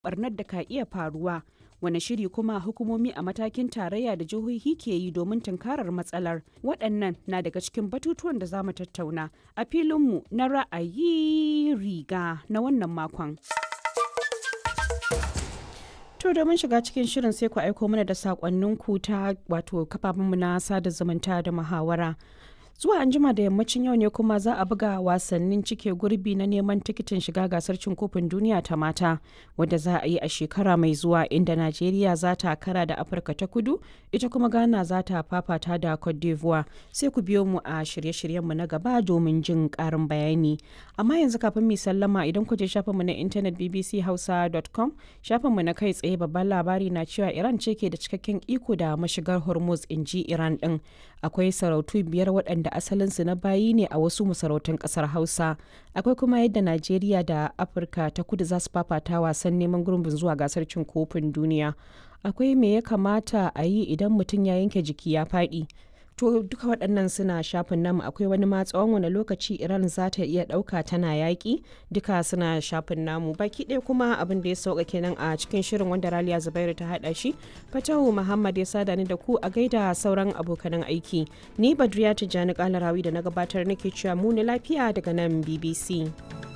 barnar da ka iya faruwa wani shiri kuma hukumomi a matakin tarayya da jihohi ke yi domin tunkarar matsalar waɗannan na daga cikin batutuwan da za mu tattauna a filinmu na ra'ayi riga na wannan makon. To domin shiga cikin shirin sai ku aiko mana da sakonninku ta wato kafafenmu na sada zumunta da muhawara. Zuwa anjima da yammacin yau ne kuma za a buga wasannin cike gurbi na neman tikitin shiga gasar cin kofin duniya ta mata wadda za a yi a shekara mai zuwa inda Najeriya za ta kara da Afirka ta kudu ita kuma Ghana za ta fafata da Cote d'Ivoire sai ku biyo mu a shirye-shiryenmu na gaba domin jin karin bayani. Amma yanzu kafin mu sallama idan ku je shafinmu na intanet bbchausa.com shafinmu na kai tsaye babban labari na cewa Iran ce ke da cikakken iko da mashigar Hormuz in ji Iran din. Akwai sarautu biyar waɗanda asalinsu na bayi ne a wasu masarautun ƙasar Hausa. Akwai kuma yadda Najeriya da Afirka ta kudu za su fafata wasan neman gurbin zuwa gasar cin kofin duniya. Akwai me ya kamata a yi idan mutum ya yanke jiki ya faɗi. To duka waɗannan suna shafin namu akwai wani ma tsawon wani lokaci Iran za ta iya ɗauka tana yaƙi duka suna shafin namu baki ɗaya kuma abin da ya sauka kenan a cikin shirin wanda Raliya Zubairu ta haɗa shi Fatahu Muhammad ya sada ni da ku a gaida sauran abokanan aiki ni Badriya Tijjani Kalarawi da na gabatar nake cewa mu lafiya daga nan BBC.